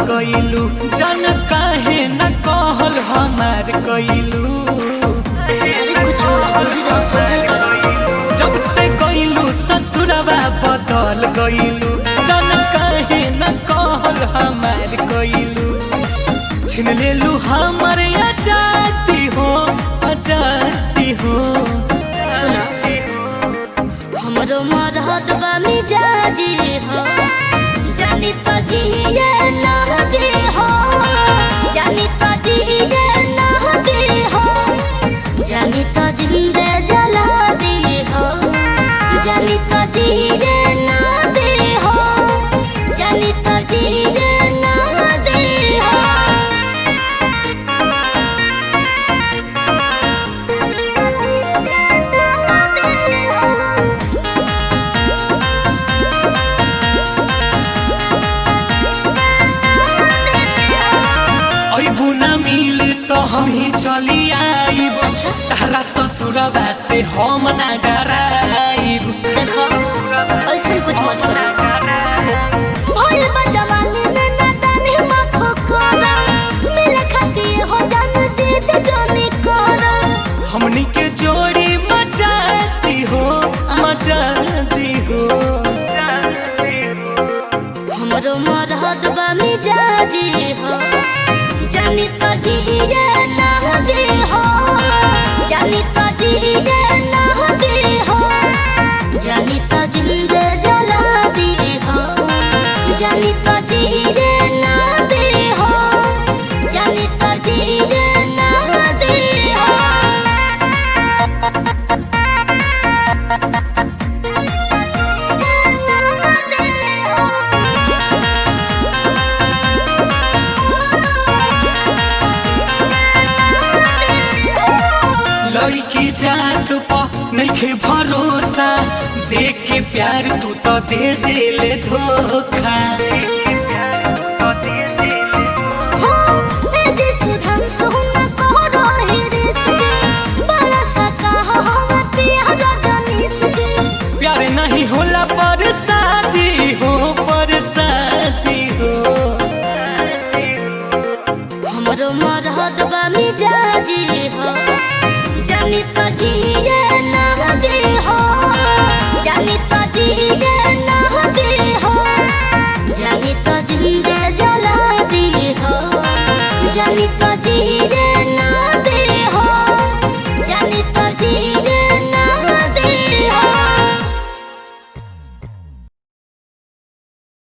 गइलू जन काहे न कहल हमार कइलू अरे कुछ मजबूरी रहे समझल करो जब से गइलू ससुरवा बदल गइलू जन काहे न कहल हमार कइलू छिन लेलू हमर आजादी हो आजादी हो सुना हमरो मरहत बा मिजाजी हो जानी तो जिए ना दे हो जानी तो जिए ना दे हो जानी तो जिंदे जला दे हो जानी तो जिए ना दे हो जानी तो जिए ना दे हो अबू न मिल तो हम ही चली आईब अच्छा। तारा ससुरवा से हम ना डराइब देखो ऐसा कुछ मत करो भोल बा जवानी में नादानी माखो करो मिले खाती हो जान जीत जोनी करो हमनी के जोड़ी मचाती हो मचाती हो हमरो मरहद बा मिजाजी हो जानी तो जिए ना दे हो जानी तो जिए ना दे हो जानी तो जिंदे जला दे हो जानी तो जिए ना दे हो जानी तो जिए ना दे हो लड़की जात प नइखे भरोसा देख के प्यार तू तो दे देले धोखा हो ए जे सुधम सुन करो हे रिश्ते बड़ा सका हो हम प्यार जनिस के प्यार नहीं होला पर शादी हो पर शादी हो हमरो मरहद बा मिजाजी हो जानी तो जिए ना दे हो जानी तो जिए ना दे हो जानी तो जिंदे जला दी हो जानी तो जिए